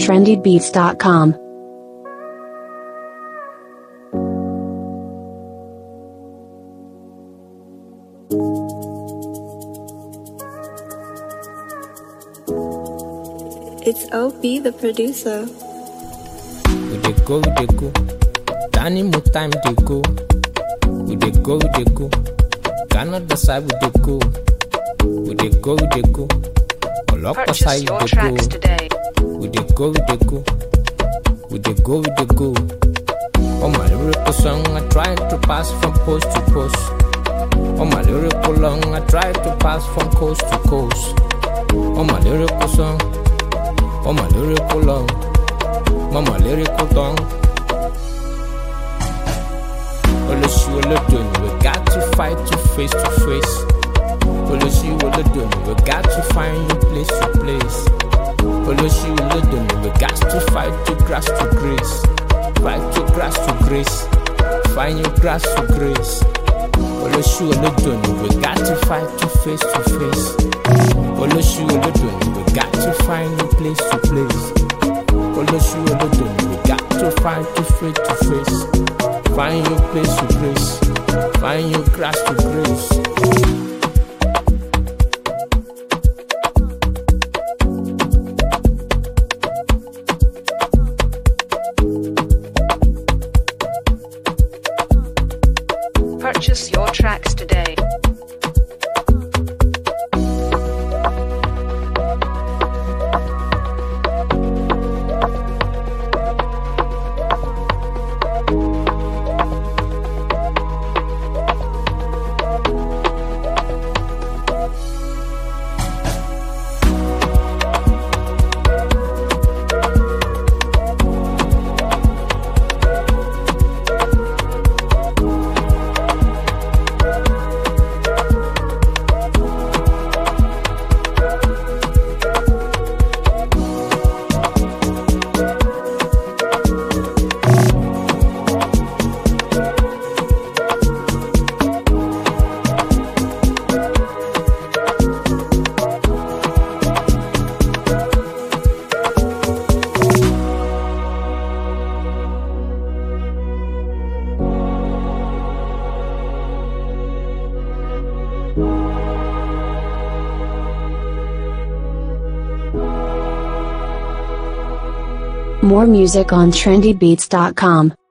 trendybeats.com. It's OB, the producer. We dey go, we dey go. Danny mo time dey go. We dey go, we dey go. Canada side we dey go. We dey go, we dey go. Olopa Purchase side your we dey tracks go. today. We dey go, we dey go. We dey go, we dey go. On my lyrical song, I try to pass from post to post. On my lyrical long, I try to pass from coast to coast. On my lyrical song, on my lyrical long, on my lyrical tongue. Olosi Olodoni, we got to fight to face to face. Olosi Olodoni, we got to find you place to place. Olosi Olodoni, we got to fight to grass to grace. Fight to grass to grace. Find your grass to grace. Olosi Olodoni, we got to fight to face to face. Olosi Olodoni, we got to find you place to place. Olosi Olodoni, we got to find you face to face. Find your place to grace. Find your grass to grace. Purchase your tracks today. More music on trendybeats.com.